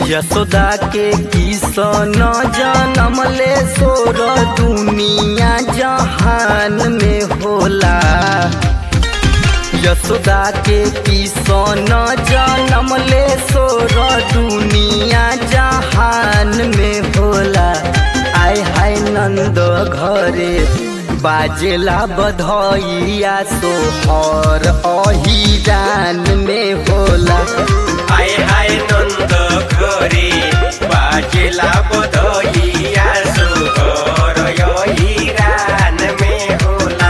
यशोदा के किसन जनम ले सोर दुनिया जहान में होला यशोदा के किसन जनम ले सोर दुनिया जहान में होला आय हाय नंद घरे बाजेला बधैया सोहर अहिरान में होला हाय हाय नंद घरे बाजेला बधइया सुहर यहीरान में होला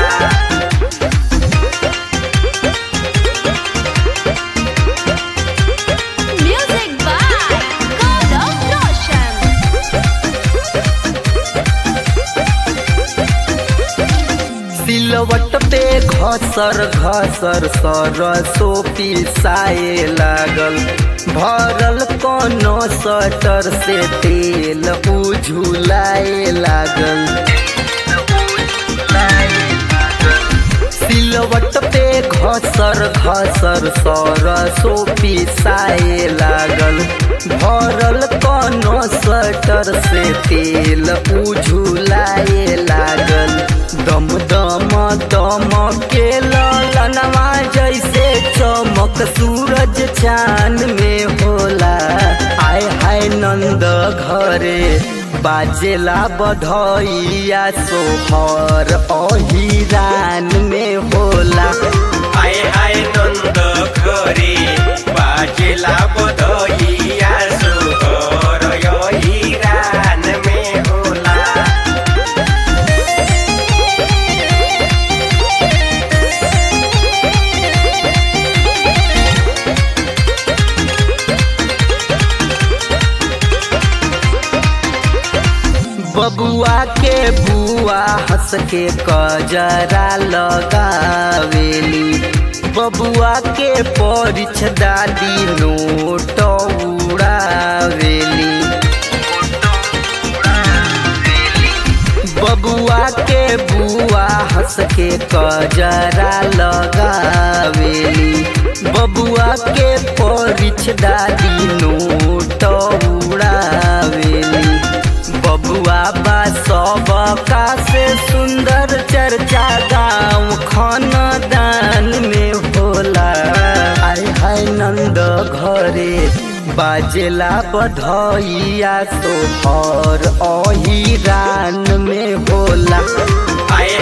Music by Gaurav Roshan. सिलवट पे घसर घसर सरसो पिसाए लागल भरल कोनो सटर से तेल उझुलाए लागल सिलवट पे घसर घसर सरसो पिसाए लागल भरल कोनो सटर से तेल उझुलाए लागल दम दम दम के ललनवा जैसे चमक सूरज चांद में होला आय हाय नंद घरे बाजेला बधैया सोहर अहिरान में होला हाय हाय नंद घरे बाजेला बधइया सुहर यहीरान में होला बबुआ के बुआ हंस के कजरा लगावेली बबुआ के परिछ दादी नोट उड़ावेली बबुआ के बुआ हंस के कजरा लगावेली बबुआ के परिछ दादी नोट उड़ावेली बबुआ बा सबका से सुंदर चर्चा गाँव खानदान में होला आय हाय नंद घरे बाजेला बधैया सोहर अहिरान में होला हाय